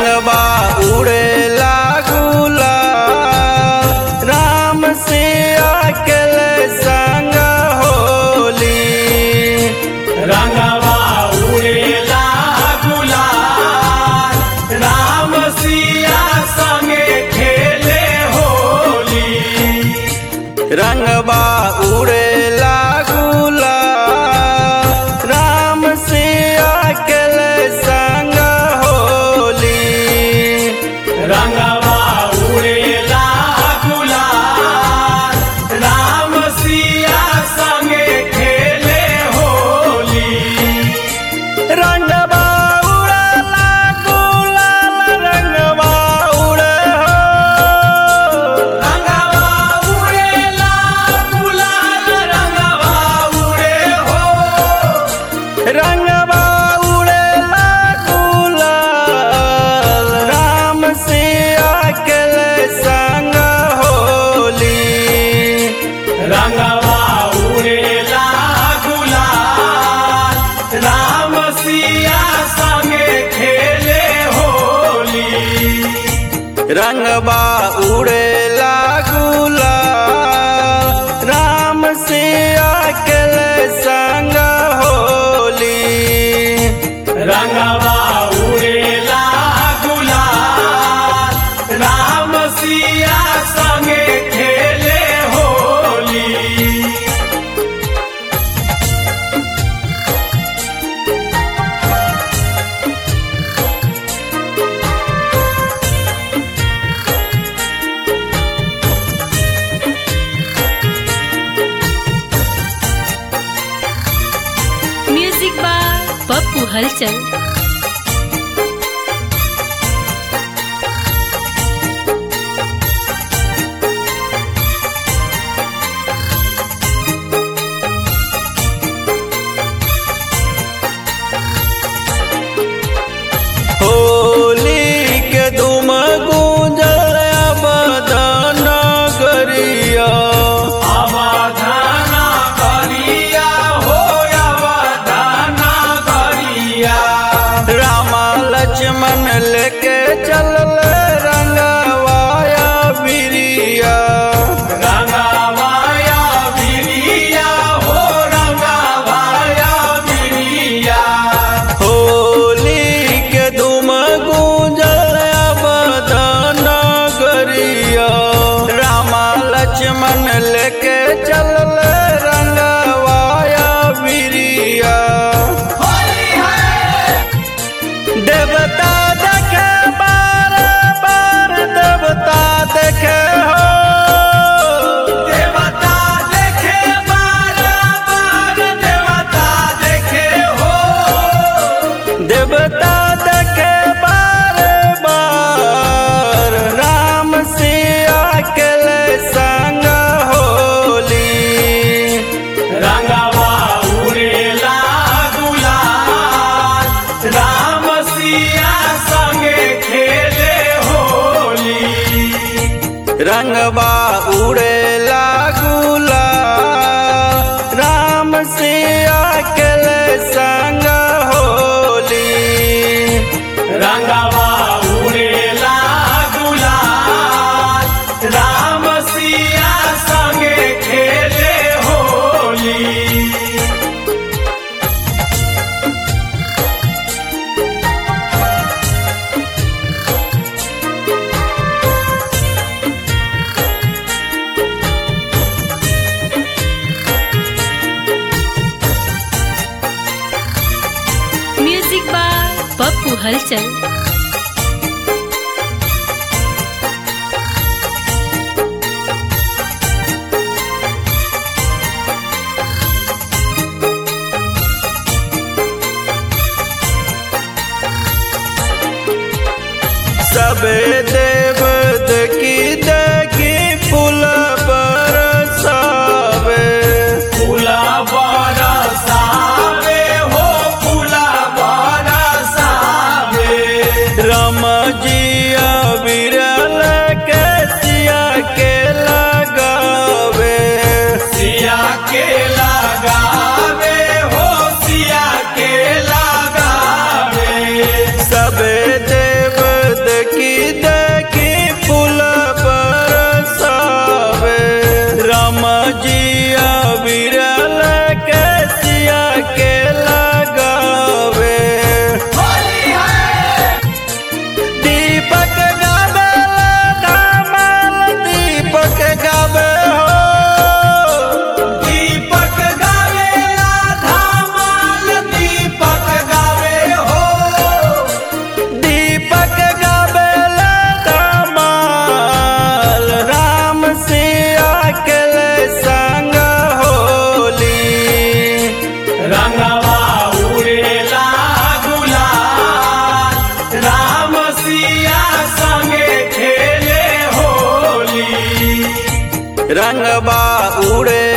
रंगबा उड़ेला गुला राम से अकेल संग होली रंगवा उड़ेला गुलाल राम सिया संगे खेले होली रंगबा उड़ेला गुला राम से अकेल संग होली रंगवा उड़ेला गुलाल राम सिया संगे खेले होली रंगबा उड़ेला गुलाल रंगबा उड़े हो रंगवा उड़ेला गुलाल रंगवा उड़े हो रंगबा उड़ेला गुलाल राम से अकेल संग होली रंगवा उड़ेला गुलाल राम सिया संगे खेले होली रंगबा उड़ेला गुलाल राम से अकेल संग होली रंगवा उड़ेला गुलाल राम सिया संगे खेले होली म्यूजिक बाय पप्पू हलचल होली के धूम गूंजल बदन गरिया अवधाना करिया हो अवधाना करिया रामा लक्ष्मण लेके चलल रंगवाया बिरिया रंगवाया बिरिया हो रंगवाया बिरिया होली के धूम गूंजल बदन गरिया रामा लक्ष्मण लेके चलल रंगवाया बिरिया देवता देखे बार बार देवता देखे हो देवता देखे बार बार देवता देखे हो देवता देखे बार बार राम से अकेल संग होली रंगवा उड़ेला गुलाल राम सिया संगे खेले होली रंगबा उड़ेला गुलाल राम से अकेल संग होली रंगवा उड़ेला गुलाल राम सिया संगे खेले होली म्यूजिक बाय पप्पू हलचल सबे देव की देखी फूल बरसावे फूला बरसावे हो फूला बरसावे रंगबा उड़े